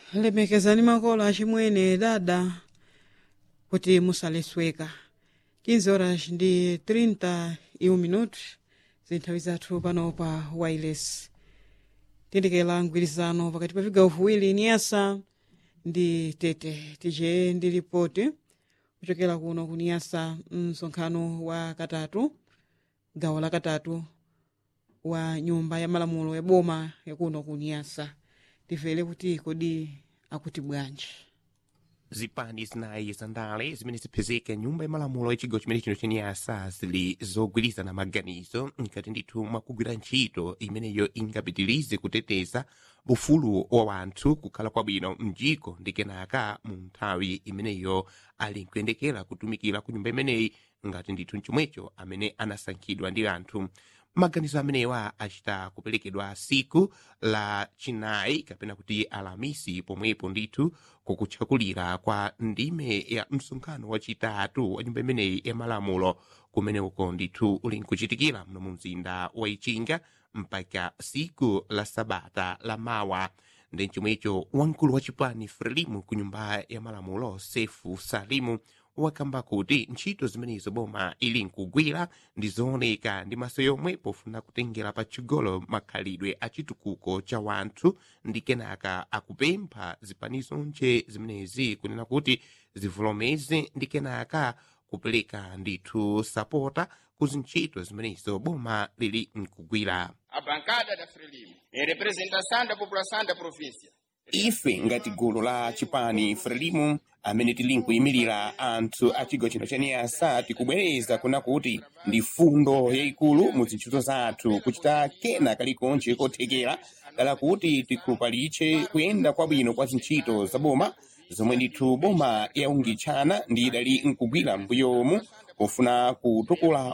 lemekezani makolo achimwene dada kuti musalesweka 15 horas ndi 31 minutos zinthawi zathu pano pa wireless tiyendekera mgwirizano pakati pa vigawo viwiri niyasa ndi tete tije ndi ripoti kuchokera kuno kuniyasa msonkhano wa katatu gawo la katatu wa nyumba ya malamulo ya boma yakuno kuniyasa tivere kuti kodi akuti bwanji zipani zinayi zandale zimene ziphezeka nyumba ya malamulo ya chigawo chimene chino chaniyasa zili zogwirizana maganizo nkati ndithu mwakugwira ntchito imeneyo ingapitirize kuteteza ufulu wa wanthu kukhala kwabwino mjiko ndi kenaka mu nthawi imeneyo ali nkuyendekera kutumikira ku nyumba imeneyi ngati ndithu mchomwecho amene anasankhidwa ndi anthu maganizo amenewa achita kuperekedwa siku la chinayi kapena kuti alamisi pomwepo ndithu kukutchakulira kwa ndime ya msonkhano wachitatu wa nyumba imeneyi ya malamulo kumene uko ndithu uli nkuchitikira mno mu mzinda wa ichinga mpaka siku la sabata la mawa ndi chomwecho wamkulu wa chipani frelimu ku nyumba ya malamulo sefu salimu wakamba kuti ntchito zimenezo boma ili nkugwira ndi zooneka ndi maso yomwe pofuna kutengera patchigolo makhalidwe a chitukuko cha wanthu ndi kenaka akupempha zipanizo nche zimenezi kunena kuti zivolomeze ndi kenaka kupereka ndithu sapota ku zintchito zimenezo boma lili nkugwira a bancada da Frelimo, em representação da população da província, ife ngati gulu la chipani frelimu amene tili nkuyimirira anthu a chigawo chino chaniyasa tikubwereza kuna kuti ndi fundo yayikulu mu zintchito zathu kuchita kena kalikonse kothekera dala kuti tikhulupalitse kuyenda kwabwino kwa zintchito za boma zomwe ndithu boma yaungitchana ndi idali nkugwira mbuyomu pofuna kutukula